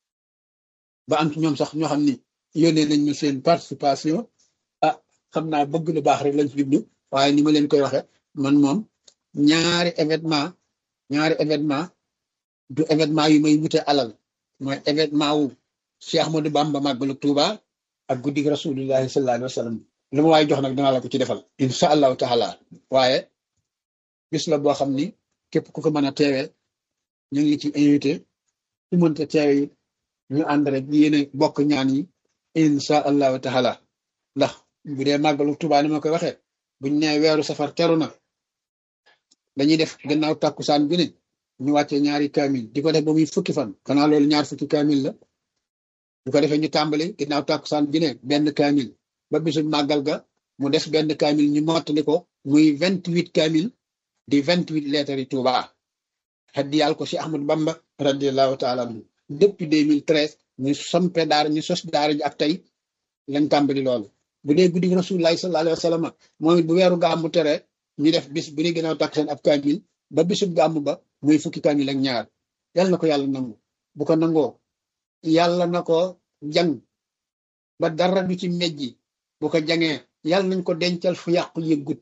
S1: ba am ci ñoom sax ñoo xam ni yónnee nañ ma seen participation ah xam naa bëgg lu baax rek lañ ci jublu waaye ni ma leen koy waxe man moom ñaari événement ñaari événement du événement yu may wute alal mooy événement wu Cheikh Ahmadou Bamba màggalu Tuuba ak guddig rasulullahi sallallahu alayhi wa sallam lu ma waaye jox nag danaa la ko ci defal incha allahu taala waaye bis la boo xam ni képp ku ko mën a teewee ñu ngi ci invité su mënta teewe it ñu ànd rek yéene bokk ñaan yi incha allahu taala ndax bu dee màggalu Tuuba ni ma koy waxee buñ nee weeru safar teru na dañuy def gannaaw tàkkusaan bi ne ñu wàccee ñaari kaamil di ko def ba muy fukki fan xanaa loolu ñaar fukki kaamil la bu ko defee ñu tàmbali ginnaaw tàkkusaan bi ne benn kaamil ba bisu màggal ga mu des benn kaamil ñu mottali ko muy vingt huit kaamil di vingt huit lettres yi Tuuba xaddi yàlla ko si Ahmadu Bamba radiallahu taala anhu depuis deux mille treize ñu sampe daara ñu sos daara ji ak tey lañ tàmbali loolu bu dee guddi rasulullahi sallallahu alayhi wa sallam moom it bu weeru gàmmu tere ñu def bis bu ne ginnaaw tàkkusaan ab kaamil ba bisu gàmmu ba muy fukki kaamil ak ñaar yàlla na ko yàlla nangu bu ko nangoo yàlla na ko jàng ba dara du ci mejji bu ko jangee yàlla nañ ko dencal fu yàqu yëggut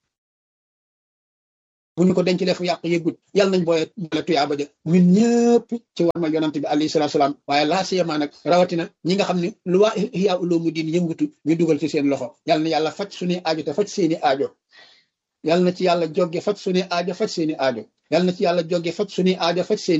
S1: bu ñu ko dencalee fu yàqu yëggut yàlla nañ booye boole tuyaaba ja ñun ñëpp ci war ma yonante bi alayhi salaatu salaam waaye laa siyama nag rawatina ñi nga xam ne lu waa Ihya Ulumuddin yëngutu ñu dugal ci seen loxo yàlla na yàlla faj suñuy aajo te faj seeni aajo yàlla na ci yàlla jogge faj suñuy aajo faj seeni aajo yàlla na ci yàlla jogge faj suñuy aajo faj seeni